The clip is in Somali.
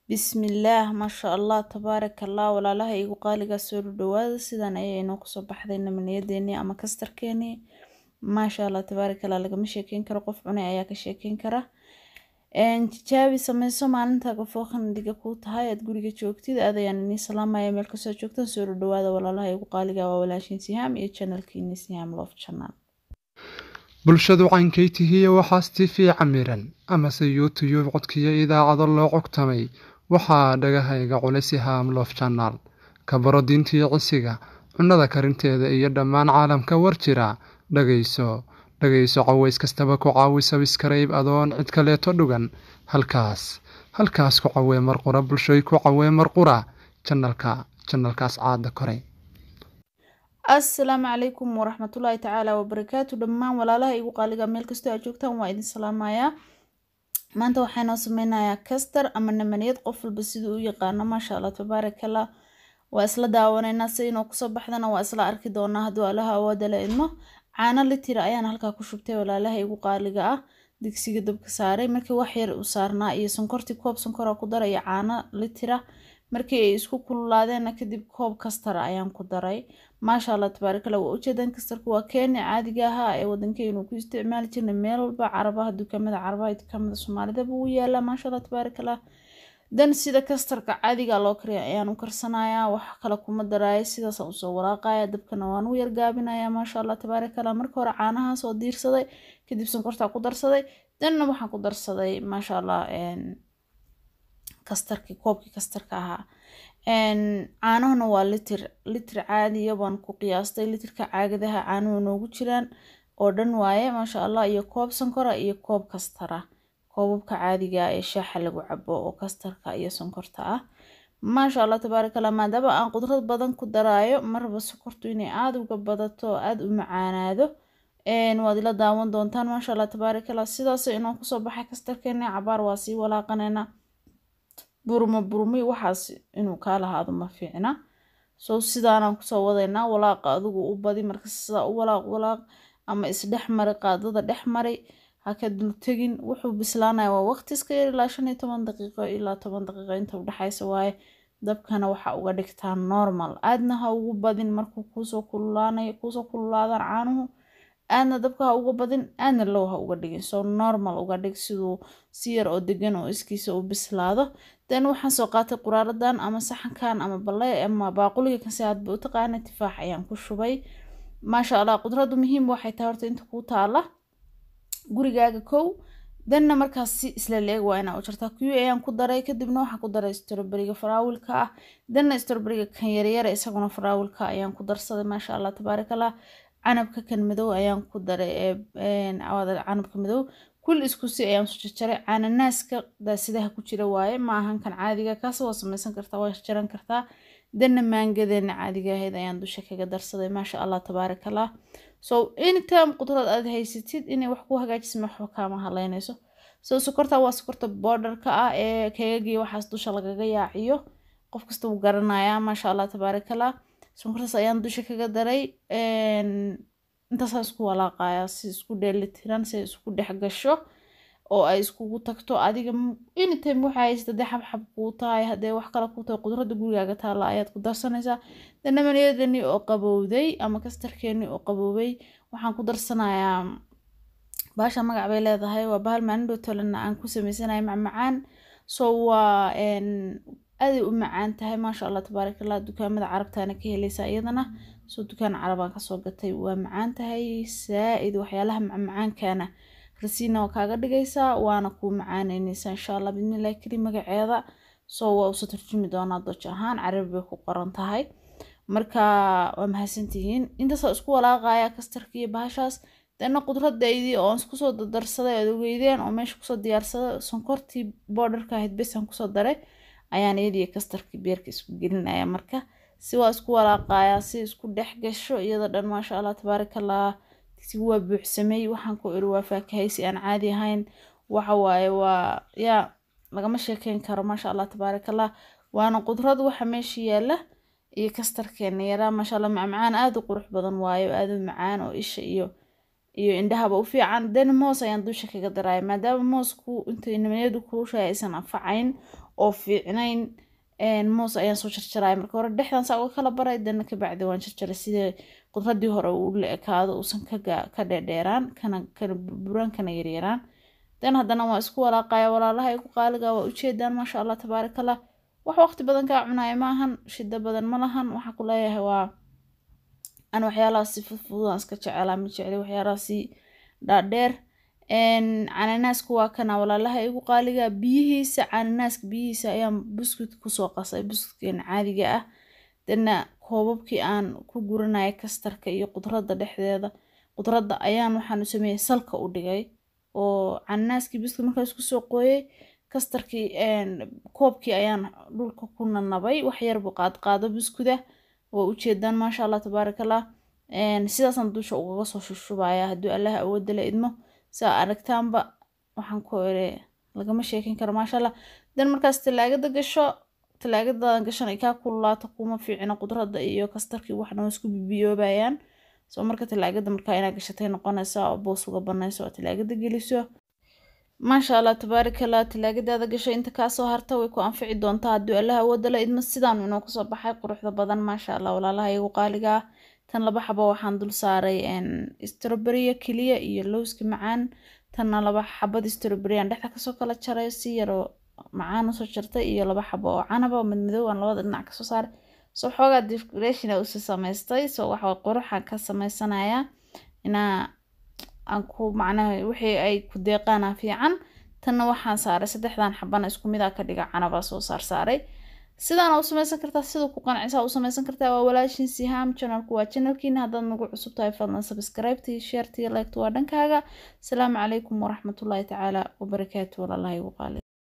Bismillaah Masha Allah Tabaarakallah walaalaha igu qaaliga soo dhawaada sidan ayay inoo kusoo baxday namaniyadeenii ama kastarkeenii Masha Allah Tabaarakallah lagama sheekeyn karo qof cunay ayaa ka sheekeyn kara een tijaabi sameyso maalinta fooqan diga ku tahay aad guriga joogtid aad ayaan inii salaamaya meel kasoo joogtaan soo dhawaada walaalaha igu qaaliga waa walaashin Sihaam iyo channelkiini Sihaam Love Channel bulshadu caynkay tihiye waxaas tifii camiran amase youtube codkiyo idaacado loo cogtamay waxaa dhagahayga culisi haam loof janaal ka baro diintii cisiga cunnada karinteeda iyo dhammaan caalamka war jira dhagayso dhagayso caways kastaba ku caawi sabiskarayb adoon cid kaleeto dhugan halkaas halkaas ku cawee marqura bulshoy ku cawee marqura janalka janalkaas caada koray assalaamu calaykum waraxmatullaahi tacaala wabarakaatu dhammaan walaalaha igu qaaliga meel kastoo aad joogtaan waa idin salaamayaa maanta waxaanoo sameynayaa kastar ama namaniyad qof walba siduu u yaqaano maasha allah tabaarakallah waa isla daawanaynaa si inoo kusoo baxdana waa isla arki doonaa hadduu allaha awooda la idmo caano litira ayaan halkaa ku shubtay walaalaha igu qaaliga ah digsiga dabka saaray markii wax yar u saarnaa iyo sonkortii koob sonkora ku daray iyo caano litira markii ay isku kululaadeenna kadib koob kastara ayaan ku daray maasha allah tabaarakallah waa ujeedaan kastarku waa keeni caadiga ahaa ee wadankeenu ku isticmaali jirnay meel walba carabaha dukaamada carabaha iyo dukaamada soomaalidaba wuu yaalaa maasha allah tabaarakallah dan sida kastarka caadiga loo kariya ayaan u karsanayaa wax kale kuma daraayo sidaasaan usoo walaaqaya dabkana waan u yargaabinayaa maasha allah tabaarakallah marka hore caanahaas oo diirsaday kadib sonkortaa ku darsaday danna waxaan ku darsaday maasha allah kastarkii koobkii kastarka ahaa caanahuna waa litir litir caadiya baan ku qiyaastay litirka caagadaha caanuhu noogu jiraan oo dhan waaye maasha allah iyo koob sonkora iyo koob kastara koobabka caadiga ee shaaxa lagu cabo oo kastarka iyo sonkorta ah maasha allah tabaarakallah maadaama aan qudrad badan ku daraayo marba sokortu inay aada uga badato oo aada u macaanaado waad ila daawan doontaan maasha allah tabaarakallah sidaas inoo kusoo baxay kastarkeena cabaar waa sii walaaqanayna burmo burmi waxaas inuu kaa lahaado ma fiicna so sidaanaan kusoo wadaynaa walaaqa adigu u badi marka sidaa u walaaq walaaq ama isdhex mari qaadada dhex mari haka dul tegin wuxuu bislaanaya waa waqti iska yar ilaa shan iyo toban daqiiqo ilaa toban daqiiqo inta udhexaysa waaye dabkana waxa uga dhigtaa normal aadna ha ugu badin markuu kuusoo kululaanayo kuusoo kululaadaan caanuhu aadna dabka ha uga badin aadna low ha uga dhigin so normal uga dhig siduu si yar oo degan oo iskiisa u bislaado dan waxaan soo qaatay quraaradan ama saxankan ama balle ama baaquliga kan si aadba u taqaana tifaax ayaan ku shubay maasha allah qudradu muhiim waxay tahay horta inta kuu taala gurigaaga kow danna markaas si isla leeg waa inaa u jartaa kuwi ayaan ku daray kadibna waxaan ku daray stroberiga faraawilka ah danna stroberiga kan yaryara isaguna faraawilka ayaan ku darsaday maasha allah tabaarakallah canabka kan madow ayaan ku daray canabka madow kul isku si ayaan su jarjaray cananaaska daasidaha ku jira waaye ma ahan kan caadiga kaas waa samaysan kartaa waa jaran kartaa danna maangadeena caadiga ahayd ayaan dusha kaga darsaday maasha allah tabaarakallah so anytime qudrad aad haysatid inay wax ku hagaajisma waxba kaama haleynayso so sokorta waa sokorta borderka ah ee keegagii waxaas dusha lagaga yaaciyo qof kasta wuu garanayaa maasha allah tabaarakallah sonkortaas ayaan dusha kaga daray intaasaan isku walaaqayaa si isku dheelitiran si ay isku dhex gasho oo ay iskugu tagto adiga anytime waxaa haysta dee xabxab kuu tahay haddee wax kale kuu tahay qudradda gurigaaga taalla ayaad ku darsanaysaa danamaniyadani oo qabowday ama kastarkeeni oo qabowday waxaan ku darsanayaa baasha magac bay leedahay waa bahal maanidhotolana aan ku sameysanaya macmacaan so waa aaday u macaan tahay maasha allah tabaarakallah dukaamada carabtaana ka helaysaa iyadana soo dukaan carabaan kasoo gatay waa macaan tahay saa-id waxyaalaha macmacaankana rasiina waa kaaga dhigaysaa waana kuu macaaneyneysaa insha allah bidnillahi keli magaceeda soo waa usa tarjumi doonaa doj ahaan carabi bay ku qoran tahay marka waa mahadsantihiin intaasaa isku walaaqaya kastarkiiyo bahashaas dana qudradaydii oo iskusoo dardarsaday aad ogeydeen oo meesha kusoo diyaarsaday sonkortii boodharka ahayd besaan kusoo daray ayaan iyadii kastarkii beerka isku gelinaya marka si waa isku walaaqayaa si isku dhex gasho iyada dhan maasha allah tabaarakallah digsigu waa buuxsamay waxaan ku iri waa faakahay si aan caadi ahayn waxa waaye waa yaa lagama sheekeyn karo maasha allah tabaarakallah waana qudrad waxa meesha yaala iyo kastarkeena yaraa maasha allah macmacaan aada u qurux badan waayo aada u macaan oo isha iyo iyo indhahaba u fiican dan moos ayaan dusha kaga daraya maadaama moosku intay nimaniyadu kuushahay aysan anfacayn oo fiicnayn moos ayaan soo jarjaraya marka hore dhexdan saa uga kala baray dana kabacdi waan jarjaray sidee qudradii hore uu la ekaado uusan ka dheerdheeraan kana kana burburaan kana yaryaraan dan haddana waa isku walaaqaya walaalaha igu qaaliga waa ujeedaan maasha allah tabaarakallah wax waqti badan kaa cunaya ma ahan shida badan ma lahan waxaa ku leeyahay waa an waxyaalahaas si fudfududaan iska jecelaa ma jecli waxyaalahaasi dhaadheer cananaasku waa kana walaalaha igu qaaliga biyihiisa cananaaska biyihiisa ayaan buskut kusoo qasay buskutkan caadiga ah dana koobabkii aan ku guranaya kastarka iyo qudradda dhexdeeda qudradda ayaan waxaan u sameeyey salka u dhigay oo cananaaskii buskut markaas kusoo qooyey kastarkii koobkii ayaan dhulka ku nanabay waxyarbu qaadqaado buskuda waa ujeedaan maasha allah tabaarakallah sidaasaan dusha ugaga soo shushubaya hadduu allaha awooda la idmo saa aragtaanba waxaan ku ere lagama sheekin karo maasha allah dan markaas talaagada gasho talaagadadan gashan ay kaa kululaato kuma fiicino qudradda iyo kastarkii waxna waa isku bibiyoobayaan soo marka talaagada markaa inaa gashatay noqonaysa oo boos uga banayso oo talaagada geliso maasha allah tabaarakallah talaagadaada gasho inta kaasoo harta way ku anfici doontaa hadduu allaha awooda la idmo sidaan inoo kusoo baxay quruxda badan maasha allah walaalaha igu qaaliga ah tan laba xabo waxaan dul saaray stroberiya keliya iyo lowska macaan tanna laba xabad stroberiyan dhexda kasoo kala jaray si yaroo macaan usoo jartay iyo laba xabo oo canaba madmadow aan labada dhinac kasoo saaray soo xoogaa decoration usi samaystay soo waxa quruxan ka samaysanaya inaa aan ku macnaha wixii ay ku deeqaana fiican tanna waxaan saaray saddexdan xabana isku mid a ka dhiga canaba soo saar saaray sidaana u samaysan kartaa sida ku qancisaa u samaysan kartaa waa walaashin sihaam channelku waa channelkiina haddaad nagu cusub tahay fadlan subscribe-tii sharetii liked waa dhankaaga asalaamu calaykum waraxmatullaahi tacaala wabarakaatu walaalaha igu qaali